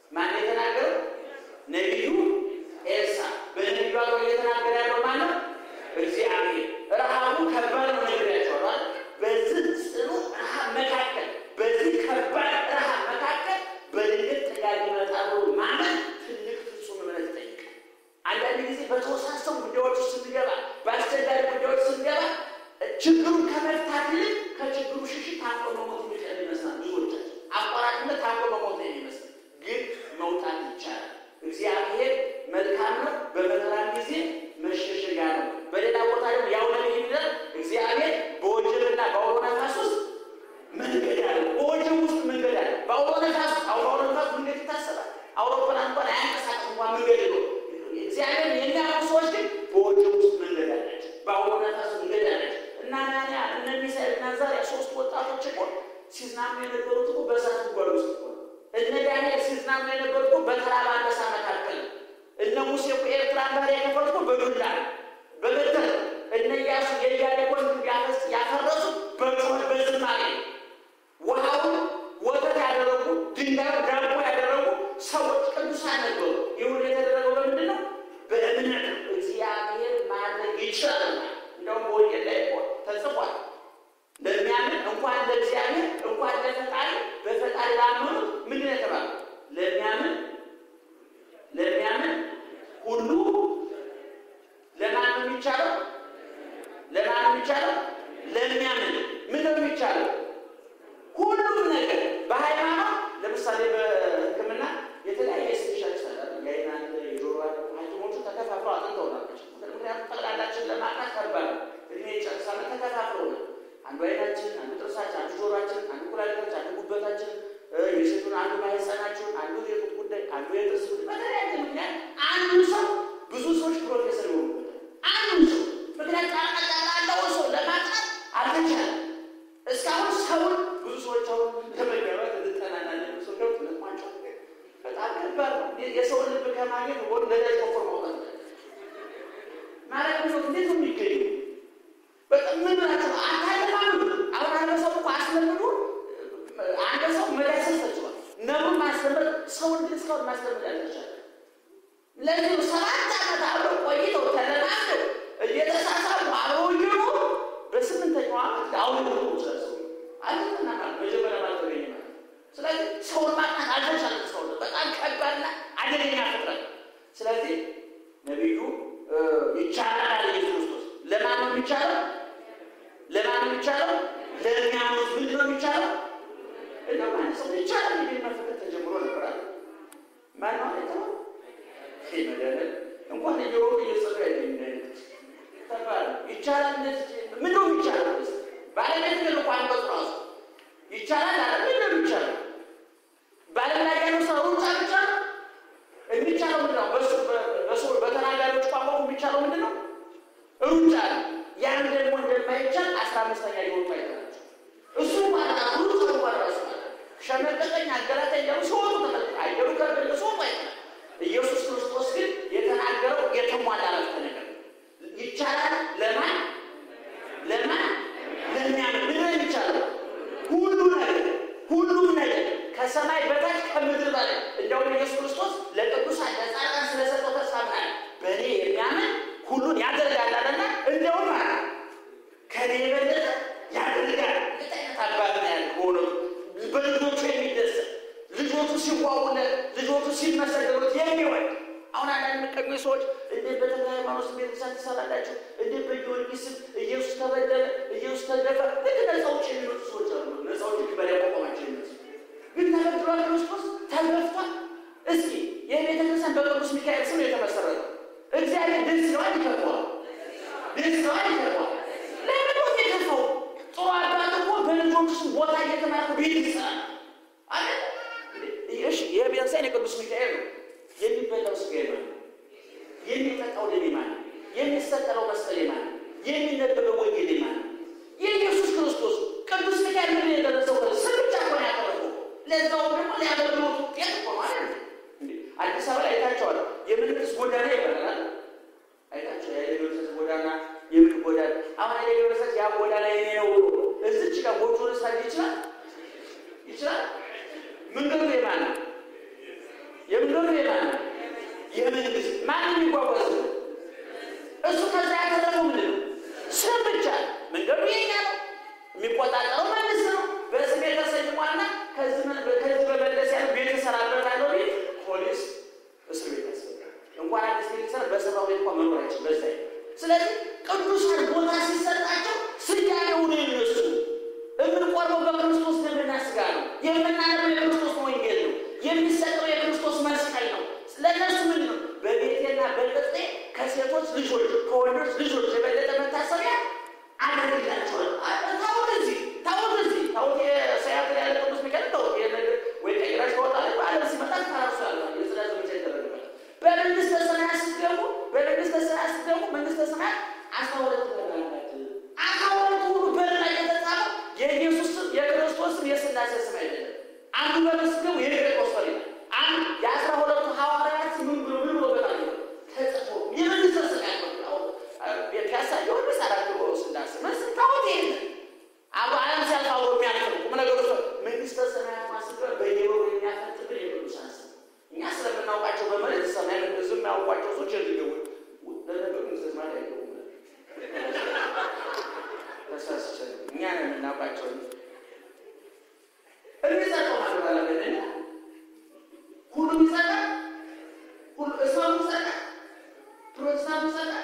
ማን የተናገረው? ነቢዩ ኤልሳ። በነቢዩ አገር እየተናገረ ያለው ማን ነው? እግዚአብሔር። ረሃቡ ከባድ ነው ነግሬያቸዋለሁ። በዚህ ጽኑ ረሃብ መካከል በዚህ ከባድ ረሃብ መካከል በድንገት ጥጋብ ይመጣሉ ማለት ትልቅ ፍጹም እምነት ይጠይቃል። አንዳንድ ጊዜ በተወሳሰቡ ጉዳዮች ውስጥ ስንገባ፣ በአስቸጋሪ ጉዳዮች ስንገባ ችግሩን ከመፍታት ይልቅ ከችግሩ ሽሽት ታንቆ መሞት የሚቀል ይመስላል። ብዙዎቻችን አቋራጭነት ታንቆ መሞት ነው የሚመስል፣ ግን መውጣት ይቻላል። እግዚአብሔር መልካም ነው። በመከራም ጊዜ መሸሸጊያ ነው። በሌላ ቦታ ደግሞ ያው ነቢይ የሚለው እግዚአብሔር በወጀብና በአውሎ ነፋስ ውስጥ መንገድ አለ። በወጀብ ውስጥ መንገድ አለ። በአውሎ ነፋስ አውሎ ነፋስ መንገድ ይታሰባል። አውሮፕላን እንኳን አያንቀሳቅስ እንኳን መንገድ የለው። እግዚአብሔር የሚያውቁ ሰዎች ግን በወጀብ ውስጥ መንገድ አላቸው። በአውሎ ነፋስ መንገድ አላቸው። እና ናንያ እነ ሚሳኤል እና ዛሪያ ሶስት ወጣቶች እኮ ሲዝናኑ የነበሩት እኮ በእሳት ጉድጓድ ውስጥ እኮ ነው። እነ ዳንኤል ሲዝናኑ የነበሩት እኮ በተራበ አንበሳ መካከል ነው። እነ ሙሴ እኮ ኤርትራን ባህር የከፈሉት እኮ በዱላ ነው፣ በበትር ነው። እነ ኢያሱ የኢያሪኮን ግንብ ያፈስ ያፈረሱ በጩኸት በዝማሬ ነው። ውሃውን ወተት ያደረጉ ድንጋዩ ዳቦ ያደረጉ ሰዎች ቅዱሳን ነበሩ። ይሁን የተደረገው በምንድን ነው? በእምነት ነው። እግዚአብሔር ማድረግ ይችላል። እንደውም በወንጌል ላይ እኮ ተጽፏል። ለሚያምን እንኳን ለእግዚአብሔር እንኳን ለፈጣሪ በፈጣሪ ላመኑ ምንድን ነው የተባለው? ለሚያምን ለሚያምን ሁሉ ለማን ነው የሚቻለው? ለማን ነው የሚቻለው? ለሚያምን ምን ነው የሚቻለው? ሁሉም ነገር በሃይማኖት ለምሳሌ በሕክምና የተለያየ ስፔሻሊስት አለ። የአይን የጆሮ ሐኪሞቹ ተከፋፍለው አጥንተው ናቸው። ምክንያቱም ጠቅላላችን ለማጥናት ከባድ ነው። እድሜ ጨርሳለ ተከፋፍለው ነው። አንዱ አይናችን፣ አንዱ ጥርሳችን፣ አንዱ ጆሮችን፣ አንዱ ኩላሊታችን፣ አንዱ ጉበታችን፣ የሴቱን አንዱ ማህፀናችን፣ አንዱ የጡት ጉዳይ፣ አንዱ የጥርስ ጉዳይ። በተለያየ ምክንያት አንዱ ሰው ብዙ ሰዎች ፕሮፌሰር ይሆኑበታል። አንዱ ሰው ምክንያት ጣቃጣቃለውን ሰው ለማጥናት አልተቻለም። እስካሁን ሰውን ብዙ ሰዎች አሁን ለመገባት እንጠናናለን ሰው ገብት ልማቸው በጣም ከባድ ነው። የሰውን ልብ ከማግኘት ወደ ነዳጅ ቆፍሮ ማውጣት ነው ማለት ነው። እንዴት ነው የሚገኙ? በጣም ምን ብላቸው አታለማሉ። አሁን አንበሳው እኮ አስለምዱ አንበሳው መዳሰስ ተችሏል። ነብሩን ማስለመድ ሰውን ግን እስካሁን ማስለመድ አልተቻለም። ለዚህ ሰባት ዓመት አብረው ቆይተው ተለማምደው እየተሳሳሙ አብረው እየኖሩ በስምንተኛው ዓመት አሁን ነው ሰው አለና ማለት መጀመሪያ ማለት ተገኘ ማለት ስለዚህ ሰውን ማጥናት አልተቻለም። እስካሁን በጣም ከባድና አደገኛ ፍጥረት። ስለዚህ ነቢዩ ይቻላል አለ ኢየሱስ ክርስቶስ። ለማን ነው የሚቻለው? ለማን ነው የሚቻለው? ለሚያምኑት ምንድን ነው የሚቻለው? እንደው ማን ሰው ይቻላል የሚል መፈክር ተጀምሮ ነበራል። ማን ነው አይተው ይሄ መደረግ እንኳን እየሮጡ እየጸዱ ያለኝ ተባለ ይቻላል። እንደዚህ ምን ነው የሚቻለው? ባለቤት ግን እንኳን አንቀጹ ራሱ ይቻላል አለ። ምን ነው የሚቻለው? በዓለም ላይ ያለው ሰው ሩጫ ብቻ ነው የሚቻለው። ምንድን ነው በሱ በተናጋሪዎች ቋንቋ የሚቻለው ምንድን ነው? ሩጫ ነው። ያን ደግሞ እንደማይቻል አስራ አምስተኛ ሊወጡ አይተናቸው እሱ ማለት ሩጫ እንኳን ራሱ ሸመቀቀኝ አገላጠኝ ያሉ ሲወጡ ተመልክ አየሩ ከበደ ሲወጡ አይተናል። ኢየሱስ ክርስቶስ ግን የተናገረው የተሟላ አረፍተ ነገር ይቻላል። ለማን ለማን ለሚያምን ምን ነው የሚቻለው? ሁሉ ነገር ሁሉም ነገር ከሰማይ በታች ከምድር በላይ እንደውም ኢየሱስ ክርስቶስ ለቅዱሳን ለጻድቃን ስለሰጠው ተስፋ ምናለ በእኔ የሚያምን ሁሉን ያደርጋላልና እንደውም አለ ከእኔ የበለጠ ያደርጋል። ምን አይነት አባት ነው ያለ ሆኖ በልጆቹ የሚደሰት ልጆቹ ሲዋውለት ልጆቹ ሲመሰገኑት የሚወድ አሁን አንዳንድ የሚቀኙ ሰዎች እንዴት በተክለ ሃይማኖት ቤተክርስቲያን ትሰራላችሁ? እንዴት በጊዮርጊስ ስም ኢየሱስ ተበደለ፣ ኢየሱስ ተገፋ። ልክ ነፃ ውጭ የሚመጡ ሰዎች አሉ። ነፃ ውጭ በላይ ቆማቸው የሚመጡ ግን ተበድሏል፣ ክርስቶስ ተገፍቷል። እስኪ ይህ ቤተክርስቲያን በቅዱስ ሚካኤል ስም የተመሰረተው እግዚአብሔር ደስ ይለዋል፣ ይከፋዋል። ደስ ይለዋል፣ ይከፋዋል። ለምን ነው የከፋው? ጥሩ አባት እኮ በልጆቹ ስም ቦታ እየተማርኩ ቤት ይሰራል አለ። እሺ ይህ ቤተክርስቲያን የቅዱስ ሚካኤል ነው። የሚበላው ስጋ የማን ነው? የሚጠጣው ደም የማን ነው? የሚሰቀለው መስቀል የማን ነው? የሚነበበው ወንጌል የማን ነው? የኢየሱስ ክርስቶስ ቅዱስ ሚካኤል ምን የደረሰው ስም ብቻ እኮ ነው ያቀረበው። ለዛውም ደግሞ ሊያገልግሎት ውጤት እኮ ነው አይደል? አዲስ አበባ አይታቸዋል። የምልክስ ጎዳና ይባላል። አይታቸው የሌሎች ጎዳና የምን ጎዳና አሁን የሌሎች ያ ጎዳና የኔ ነው ብሎ እዚች ጋር ጎጆ ልሳጅ ይችላል ይችላል። መንገዱ የማን ነው? ማንም የሚጓጓዝ ነው። እሱ ከዛ ያተረፈው ምንድን ነው? ስም ብቻ ነው። መንገዱ የኛ ነው። የሚቆጣጠረው መንግስት ነው። በስሜ ተሰይሟልና ከዚህ በመለስ ያለ ቤት እሰራበታለሁ ቢል ፖሊስ እስር ቤት ያስገባል። እንኳን አዲስ ቤት ይሰራ በሰራው ቤት እንኳን መኖር አይችልም። በዛ ስለዚህ ቅዱሳን ቦታ ሲሰጣቸው ስያሜው ነው የነሱ። የምንቆርበው በክርስቶስ ደምና ስጋ ነው። የምናነበው የክርስቶስ ወንጌል ነው። የሚሰጠው የክርስቶስ መስቀል ነው። ለእነሱ ምን ነው? በቤቴና በቅጥሬ ከሴቶች ልጆች ከወንዶች ልጆች የበለጠ መታሰቢያ አደርግላቸዋል። ታወት እዚህ ታወት እዚህ ታወት የሰያት ያለ ቅዱስ ሚካኤል ታወት ወይ ቀይራሽ ተወጣለ በአለም ሲመጣ ተራሱ ያለ የስራ ዘመቻ ይደረግባል። በመንግስተ ሰማያት ስትገቡ በመንግስተ ሰማያት ስትገቡ መንግስተ ሰማያት አስራ ሁለት ተላላት አስራ ሁለቱ ሁሉ በር ላይ የተጻፈው የኢየሱስ ስም የክርስቶስ ስም የስላሴ ስም አይደለም። አንዱ በር ስትገቡ የጴጥሮስ በር ይላል። አንድ የአስራ ሁለቱ ሐዋርያት ምን ብሎ ምን ብሎ በጣም ተጽፎ የመንግስተ ሰማያት ነው። ፒያሳ ቢሆን ምስ አራት ብሎ ስላሴ መስ ታወት የለ አቡ ዓለም ሲያልፍ አብሮ የሚያልፍ ቁም ነገሮች መንግስተ ሰማያት ማስገር በየወሩ የሚያፈጥብን የቅዱሳን ስም እኛ ስለምናውቃቸው በመሬት ሰማይ ዝም ያውቋቸው ሰዎች የልገቡ ለነገሩ መንግስተ ሰማያት አይገቡም። ተሳስቸ እኛ ነው የምናውቃቸው የሚጸጠው ማለባለገ ሁሉም ይጸጣል። ሁሉ እስላሙ ይጸጣል። ፕሮቴስታንቱ ይጸጣል።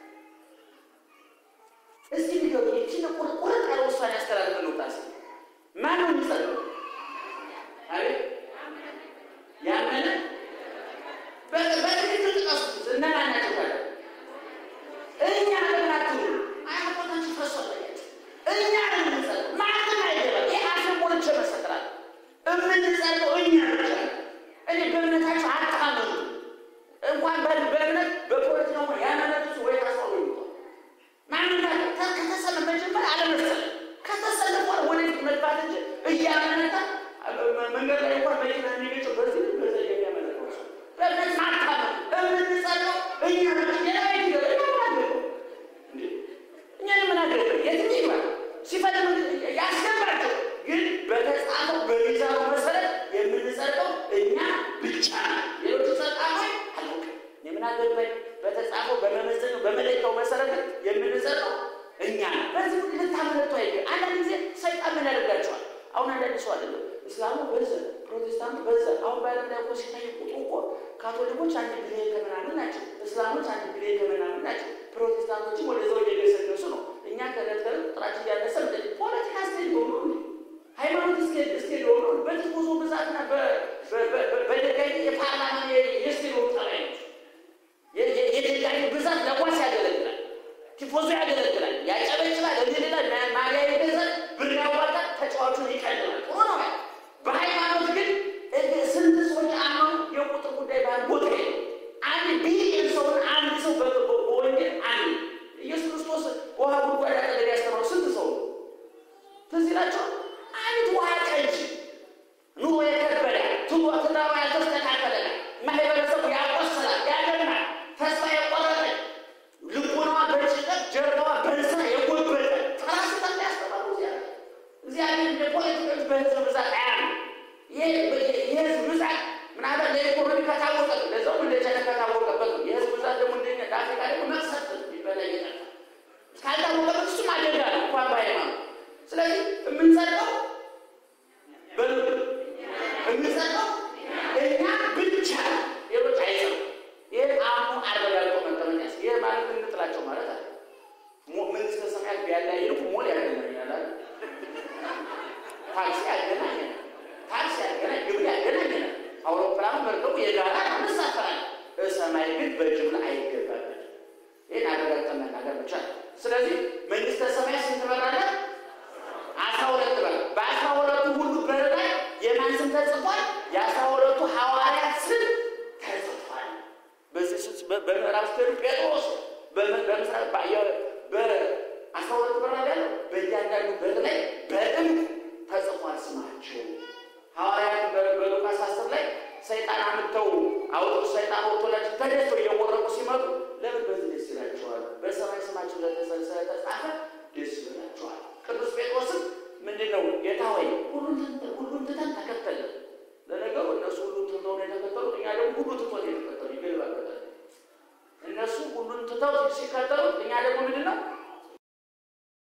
እስኪ ንገሩ። ይችን ቁርጥ ያለ ውሳኔ ያስተላልፍ ነው ታስ ማን ነው የሚጸጠው? አቤት ያመነ በትክክል ጥቀሱት። እነማን ናቸው ታዲያ? እኛ ለምናትሉ አያቆታችሁ ፈሶላያቸው እኛ ለምንጸጠው ማንም አይገባም። ይህ አፍን ሞልቼ መሰክራለሁ። የምንጸጠው እኛ ብቻ እኔ በእምነታቸው አታምኑ። እንኳን በእምነት በፖለቲካ ያመነቱ ወይ ታስሮ ይወጣል። ማንና ከተሰለ መጀመሪያ አለመሰለ ከተሰለ በኋላ ወደፊት መግባት እንጂ እያመነታ መንገድ ላይ እንኳን መኪና የሚገጨው በዚህ በዛ የሚያመለከው ሰው በእምነት ማታመን የምንጸጠው እኛ ብቻ ሌላ ቤት ይገባ ይገባል እኛ የምናገርበት የትም ይግባ ሲፈልግ ያስገባቸው ግን በተጻፈው በሚዛኑ መሰረት የምንጸድቀው እኛ ብቻ ሌሎቹ ጸድቃሞች አላውቅም። የምናገባኝ በተጻፈው በመመዘኛው በመለኪያው መሰረት የምንጸድቀው እኛ ነው። በዚህ ሁሉ ልታመለጡ አይገ አንዳንድ ጊዜ ሰይጣን ምን ያደርጋቸዋል? አሁን አንዳንድ ሰው አይደለም እስላሙ በዛ ፕሮቴስታንቱ በዛ አሁን በዓለም ላይ እኮ ሲታይ ቁጥሩ እኮ ካቶሊኮች አንድ ቢሊዮን ከምናምን ናቸው። እስላሞች አንድ ቢሊዮን ከምናምን ናቸው። ፕሮቴስታንቶችም ወደዛው እየገሰገሱ ነው። እኛ ከዕለት ከዕለት ቁጥራችን እያነሰ ፖለቲካ ስቴድ ሆኖ ሃይማኖት ስቴድ ሆኖ በቲፎዞ ብዛትና በደጋይ የፓርላማ የስቴድ ጠባይ ነው። የደጋይ ብዛት ለኳስ ያገለግላል፣ ቲፎዞ ያገለግላል፣ ያጨበጭባል፣ እንዲ ሌላ ማሊያ ይገዛል፣ ብር ያዋጣል፣ ተጫዋቹን ይቀልላል። ጥሩ ነው። በሃይማኖት ግን ስንት ሰዎች አሁን የቁጥር ጉዳይ ባል ቦታ የለው። አንድ ቢሊዮን ሰውን አንድ ሰው በወንጌል አንድ ኢየሱስ ክርስቶስ ውሃ ጉድጓድ አጠገብ ያስተማሩ ስንት ሰው ነው? ትዝ ይላቸዋል። አንድ ውሃ ቀጅ ኑሮ የከበደ ትሎ ትዳሯ ያልተስተካከለ ማህበረሰቡ ያቆስላል፣ ያደማል፣ ተስፋ የቆረጠ ልቦናዋ በጭንቀት ጀርባዋ በንስራ የጎበጠ ተራስታ ያስተማሩ እግዚአብሔር እንደ ፖለቲከኞች በህዝብ ብዛት አያም የህዝብ ብዛት ምናልባት ለኢኮኖሚ ከታወቀ ለዛው እንደ ቻይና ከታወቀበት ነው። የህዝብ ብዛት ደግሞ እንደኛ ለአፍሪካ ደግሞ መቅሰፍት ይበላ ይጠፋ ካልታወቀበት እሱም አደጋ ነው እንኳን በሃይማኖት ስለዚህ የምንጸድቀው በልብ የምንጸድቀው እኛ ብቻ ሌሎች አይጸሩ። ይህ አምኖ አረጋግጦ መቀመጥ ያስ ይህ ማለት እንጥላቸው ማለት አለ። መንግስተ ሰማያት ቢያለያይ ይልቁ ሞል ያገናኛል። ታክሲ ያገናኛል። ታክሲ ያገናኝ፣ ግብር ያገናኛል። አውሮፕላኑ መርከቡ የጋራ እንሳፈራለን። በሰማይ ግን በጅምላ አይገባበት። ይህን አረጋግጠን መናገር ብቻ ነው። ስለዚህ መንግስተ ሰማያት ስንት በር አለ? አስራ ሁለት በር። በአስራ ሁለቱ ሁሉ በር ላይ የማን ስም ተጽፏል? የአስራ ሁለቱ ሐዋርያት ስም ተጽፏል። በዚህ በምዕራብ ስትሄዱ ጴጥሮስ በምስራቅ በአስራ ሁለት በር ላይ ያለው በእያንዳንዱ በር ላይ በእምቅ ተጽፏል ስማቸው። ሐዋርያት በሉቃስ አስር ላይ ሰይጣን አምጥተው አውጥተው ሰይጣን ወጥቶላቸው ተደስተው እየወረቁ ሲመጡ ለምን በዚህ ደስ ይላቸዋል? በሰማይ ስማቸው ስለተጻፈ ደስ ይላቸዋል። ቅዱስ ጴጥሮስም ምንድን ነው ጌታ ሆይ ሁሉን ትተን ተከተልን። ለነገሩ እነሱ ሁሉን ትተው ነው የተከተሉት፣ እኛ ደግሞ ሁሉ ትቶን የተከተሉ ይገባበታል። ትተው ሲከተሉት፣ እኛ ደግሞ ምንድን ነው